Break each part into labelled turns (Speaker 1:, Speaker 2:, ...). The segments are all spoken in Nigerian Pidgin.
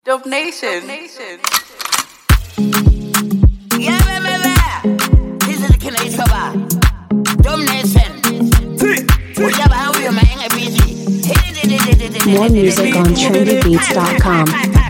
Speaker 1: Dove Nation.
Speaker 2: Yeah, yeah, yeah, yeah. This is the Kina Isoba. Dumb Nation. Whatever, how you man, I'm busy.
Speaker 3: More music on trendybeats.com.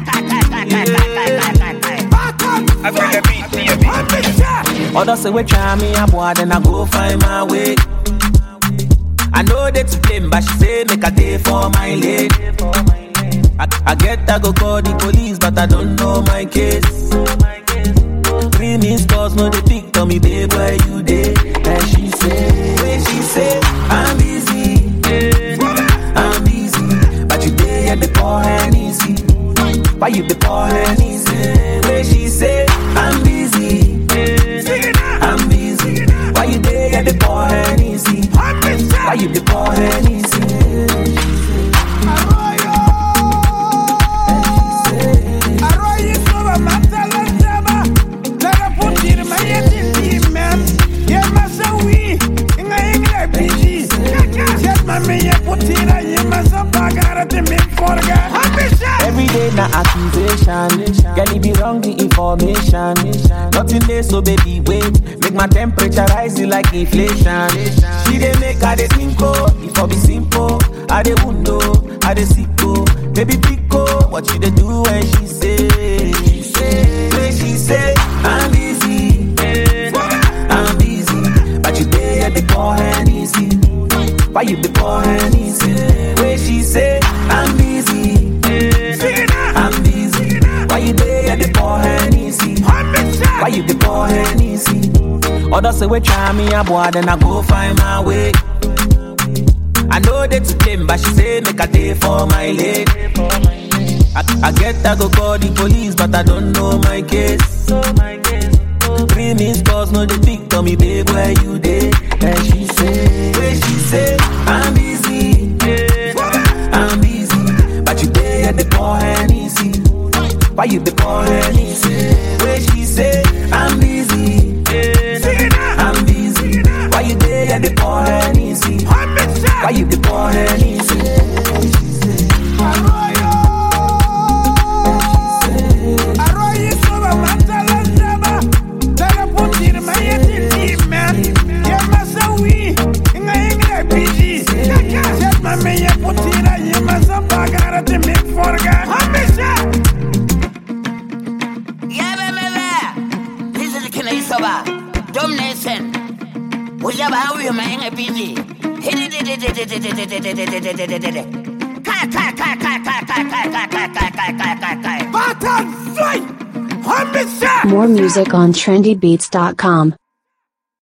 Speaker 4: I feel the beat, see a beat.
Speaker 5: Others say we try me a boy, then I go find my way. I know they to blame, but she say make a day for my lady. I, I get I go call the police, but I don't know my case. Three missed calls, no they pick on me, babe, where you dey? And she say, when she say, I'm busy, I'm busy, but you dey at the call and easy. Why you the call and easy? When she say, I'm busy, I'm busy, why you dey at the call and easy? Why you the call and easy? Every day na accusation. Girl, it be wrong the information. Nothing there, so baby wait. Make my temperature rise like inflation. She dey make her dey think oh, if I be simple. I dey window, I dey sicko. Baby pico, what you dey do when she say? She say, when she say, I'm busy, I'm busy, but you dey at the call and easy. Why you the call and easy? When she say, I'm busy. I'm busy. Why you there at the poor and easy? Why you the poor and easy? Others say we try me a boy, then I go find my way. I know they to blame, but she say make a day for my lady. I, I get I go call the police, but I don't know my case. Three missed calls, no they pick on me, babe, where you dey? And she say, where she say, I'm busy, I'm busy, but you dey at the poor and easy. Why you the poor and easy? Where she say, I'm busy, I'm busy, why you dey at the poor and easy? Why you the poor and easy?
Speaker 2: Yeah, yeah, yeah, yeah. This is the Kina Isoba. Dumb Nation. Whatever, how you man, I'm busy. Kai, kai, kai, kai, kai, kai, kai, kai, kai, kai, kai, kai, kai, kai.
Speaker 3: More music on trendybeats.com.